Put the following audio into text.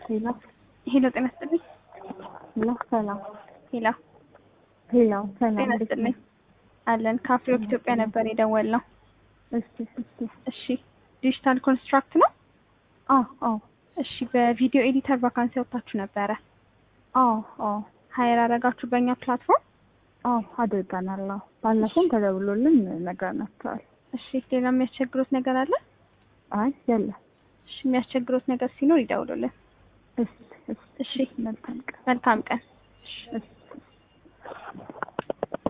ሄሎ ሄሎ ጤና ይስጥልኝ። ሄሎ ሰላም ሄሎ ሄሎ ሰላም ጤና ይስጥልኝ። አለን ከአፍሪወርክ ኢትዮጵያ ነበር የደወልነው። እሺ እሺ እሺ ዲጂታል ኮንስትራክት ነው። አዎ አዎ እሺ በቪዲዮ ኤዲተር ቫካንሲ ወጥታችሁ ነበረ። አዎ አዎ ሀይር አረጋችሁ በእኛ ፕላትፎርም። አዎ አድርገናል። አዎ ባለፈውም ተደውሎልን ነግረናቸዋል። እሺ ሌላ የሚያስቸግሩት ነገር አለ? አይ የለም። እሺ የሚያስቸግሩት ነገር ሲኖር ይደውሉልን። እሺ እሺ እሺ መልካም ቀን መልካም ቀን። እሺ